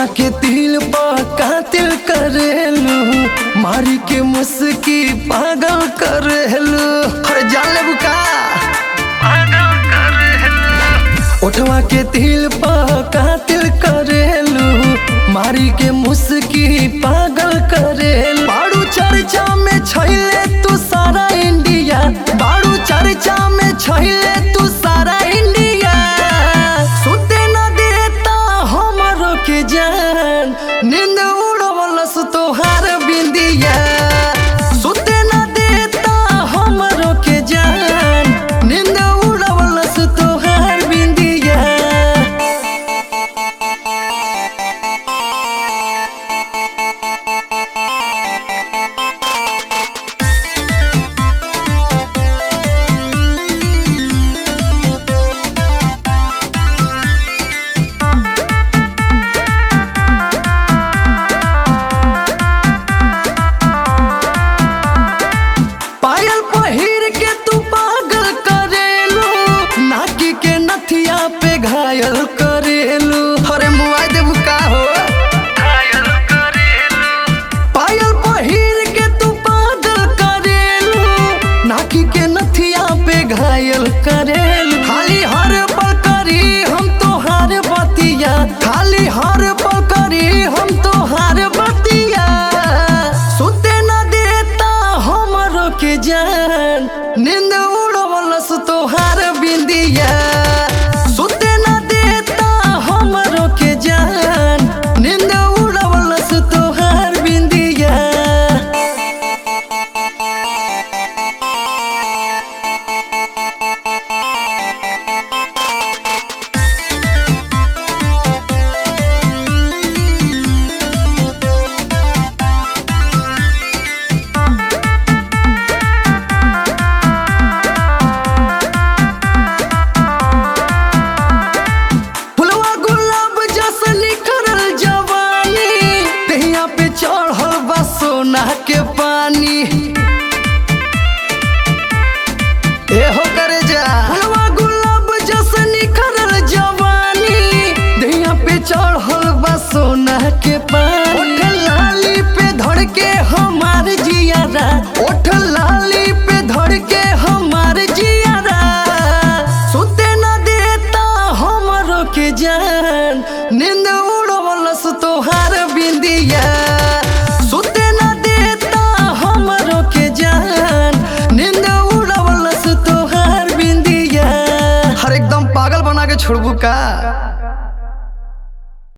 ओठवा के तिल पर कातिल करेलू मारी के मुस्की पागल करेलू अरे जान ले बुका ओठवा के तिल पर कातिल करेलू मारी के मुस्की पागल करेलू बाड़ू चर्चा में छैले तू सारा इंडिया बाड़ू चर्चा में छैले तू सारा इंडिया सुते न देता हमरो के जान नींद उड़वलस तोहार बिंदिया सुते न देता हमरो के जान नींद उड़वलस तोहार बिंदिया पायल पहिर के तू पागल करेलू नाकी के नथिया पे घायल करेलू अरे मुआई देबू का हो पायल पहिर के तू पागल करेलू नाकी के नथिया पे घायल करेलू खाली हर पल करी हम तोहार बतिया खाली हर पल करी हम तोहार बतिया सुते न देता हमरो के जान नींद उड़वलस तोहार बिंदिया सुते न देता हमरो के जान नींद उड़वलस तोहार बिंदिया फुलवा गुलाब जस निखरल जवानी तहिया पे चढ़ल बा सोना के पानी एहो करे जा फुलवा गुलाब जस निखरल जवानी तहिया पे चढ़ल बा सोना के पानी ओठ लाली पे धड़ के हमार जियारा ओठ लाली पे धड़ के हमार जियारा सुते न देता हमरो के जान नींद उड़वलस तोहार बिंदिया सुते न देता हमरो के जान नींद उड़वलस तोहार बिंदिया हर एकदम पागल बना के छोड़बू का